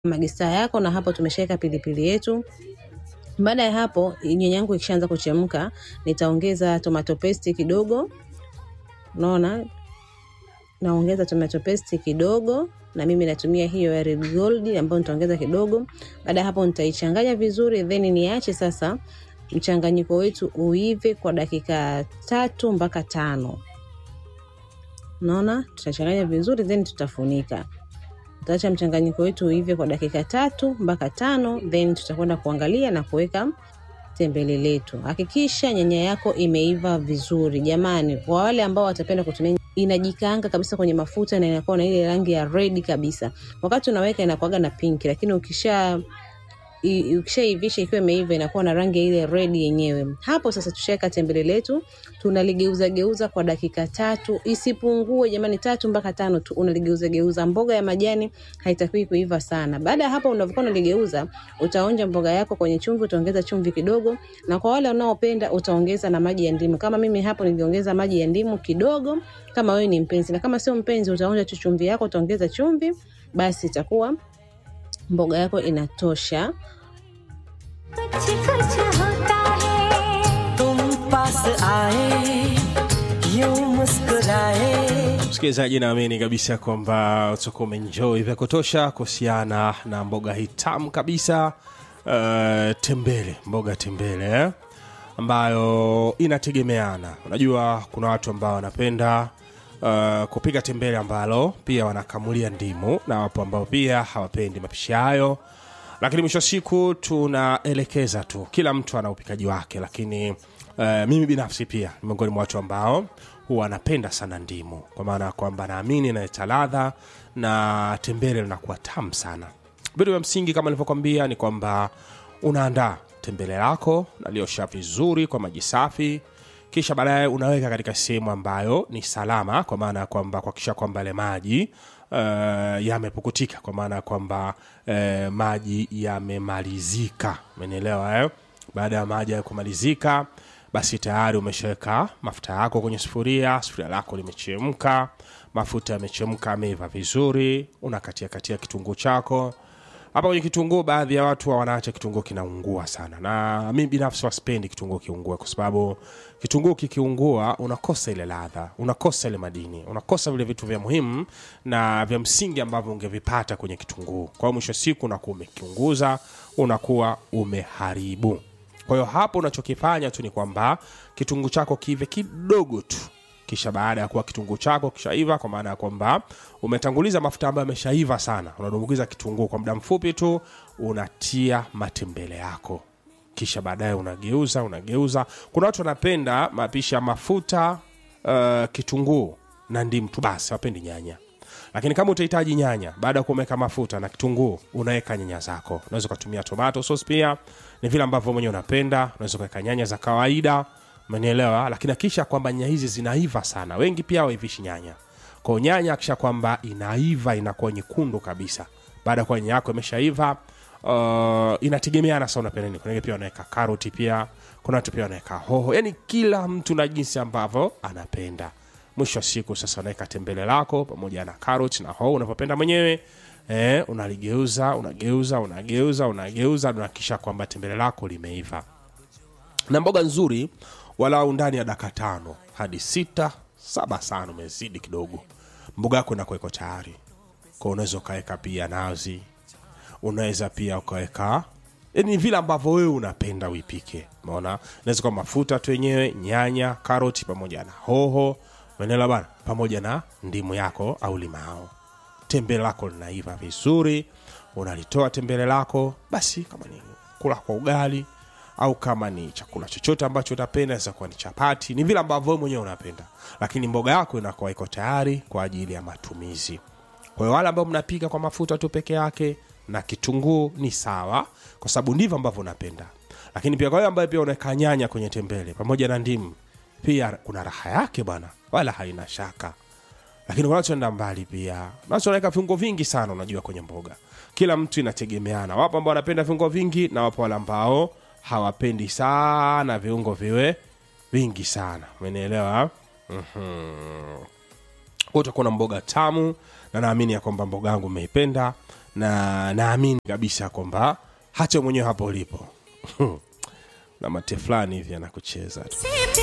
magista yako, na hapo tumeshaweka pilipili yetu. Baada ya hapo, nyanya yangu ikishaanza kuchemka, nitaongeza tomato paste kidogo. Unaona, naongeza tomato paste kidogo, na mimi natumia hiyo ya red gold ambayo nitaongeza kidogo. Baada ya hapo, nitaichanganya vizuri, then niache sasa mchanganyiko wetu uive kwa dakika tatu mpaka tano. Unaona, tutachanganya vizuri, then tutafunika. Tutaacha mchanganyiko wetu uive kwa dakika tatu mpaka tano, then tutakwenda kuangalia na kuweka tembele letu. Hakikisha nyanya yako imeiva vizuri jamani. Kwa wale ambao watapenda kutumia, inajikaanga kabisa kwenye mafuta na inakuwa na ile rangi ya red kabisa. Wakati unaweka inakuwaga na pinki, lakini ukisha i- ukishaivisha ikiwa imeiva inakuwa na rangi ya ile red yenyewe. Hapo sasa tushaweka tembele letu, tunaligeuza geuza kwa dakika tatu, isipungue jamani, tatu mpaka tano tu, unaligeuza geuza. Mboga ya majani haitakiwi kuiva sana. Baada ya hapo, unavyokuwa unaligeuza, utaonja mboga yako kwenye chumvi, utaongeza chumvi kidogo, na kwa wale wanaopenda utaongeza na maji ya ndimu. Kama mimi hapo niliongeza maji ya ndimu kidogo, kama wewe ni mpenzi, na kama sio mpenzi, utaonja tu chumvi yako, utaongeza chumvi, basi itakuwa mboga yako inatosha. कुछ कुछ होता है तुम पास आए यूं मुस्कुराए msikilizaji naamini kabisa kwamba utakuwa umeenjoy vya kutosha kuhusiana na mboga hii tamu kabisa uh, tembele mboga tembele eh? ambayo inategemeana unajua kuna watu ambao wanapenda uh, kupika tembele ambalo pia wanakamulia ndimu na wapo ambao pia hawapendi mapishi hayo lakini mwisho wa siku tunaelekeza tu kila mtu ana upikaji wake lakini uh, mimi binafsi pia ni miongoni mwa watu ambao huwa anapenda sana ndimu kwa maana ya kwamba naamini inaleta ladha na tembele linakuwa tamu sana vitu vya msingi kama nilivyokwambia ni kwamba unaandaa tembele lako naliosha vizuri kwa maji safi kisha baadaye unaweka katika sehemu ambayo ni salama kwa maana ya kwamba kuhakikisha kwamba yale maji uh, yamepukutika kwa maana ya kwamba uh, maji yamemalizika umenielewa eh? baada ya maji ya kumalizika basi tayari umeshaweka mafuta yako kwenye sufuria sufuria lako limechemka mafuta yamechemka ameiva vizuri unakatia katia kitunguu chako hapa kwenye kitunguu baadhi ya watu wa wanaacha kitunguu kinaungua sana na mi binafsi wasipendi kitunguu kiungue kwa sababu kitunguu kikiungua unakosa ile ladha unakosa ile madini unakosa vile vitu vya muhimu na vya msingi ambavyo ungevipata kwenye kitunguu kwa hiyo mwisho wa siku unakuwa umekiunguza unakuwa umeharibu kwa hiyo hapo unachokifanya tu ni kwamba kitunguu chako kive kidogo tu kisha baada ya kuwa kitunguu chako kishaiva kwa maana ya kwamba umetanguliza mafuta ambayo yameshaiva sana unadumbukiza kitunguu kwa muda mfupi tu unatia matembele yako kisha baadaye unageuza unageuza kuna watu wanapenda mapishi ya mafuta uh, kitunguu na ndimu tu basi wapendi nyanya lakini kama utahitaji nyanya baada ya kuweka mafuta na kitunguu unaweka nyanya zako unaweza ukatumia tomato sauce pia ni vile ambavyo mwenyewe unapenda unaweza ukaweka nyanya za kawaida umenielewa lakini akisha kwamba nyanya hizi zinaiva sana wengi pia waivishi nyanya kwao nyanya akisha kwamba inaiva inakuwa nyekundu kabisa baada ya kuwa nyanya yako imeshaiva uh, inategemeana sa unapenda nini kuna wengine pia wanaweka karoti pia kuna watu pia wanaweka hoho yani kila mtu na jinsi ambavyo anapenda mwisho wa siku sasa unaweka tembele lako pamoja na karoti na hoho unavyopenda mwenyewe eh, unaligeuza unageuza unageuza unageuza unahakikisha kwamba tembele lako limeiva na mboga nzuri walau ndani ya daka tano hadi sita saba sana umezidi kidogo mboga yako inakuwa iko tayari kwa unaweza ukaweka pia nazi unaweza pia ukaweka ni vile ambavyo wewe unapenda uipike umeona inaweza kuwa mafuta tu yenyewe nyanya karoti pamoja na hoho menela bana pamoja na ndimu yako au limao tembele lako linaiva vizuri unalitoa tembele lako basi kama ni kula kwa ugali au kama ni chakula chochote ambacho utapenda inaweza kuwa ni chapati ni vile ambavyo wewe mwenyewe unapenda lakini mboga yako inakuwa iko tayari kwa ajili ya matumizi kwa hiyo wale ambao mnapika kwa mafuta tu peke yake na kitunguu ni sawa kwa sababu ndivyo ambavyo unapenda lakini pia kwa wale ambayo pia unaweka nyanya kwenye tembele pamoja na ndimu pia kuna raha yake bwana wala haina shaka lakini wanachoenda mbali pia wanaweka viungo vingi sana unajua kwenye mboga kila mtu inategemeana wapo ambao wanapenda viungo vingi na wapo wale ambao hawapendi sana viungo viwe vingi sana umenielewa mm-hmm. utakuwa na mboga tamu na naamini ya kwamba mboga yangu umeipenda na naamini kabisa kwamba hata mwenyewe hapo ulipo na mate fulani hivi anakucheza tu से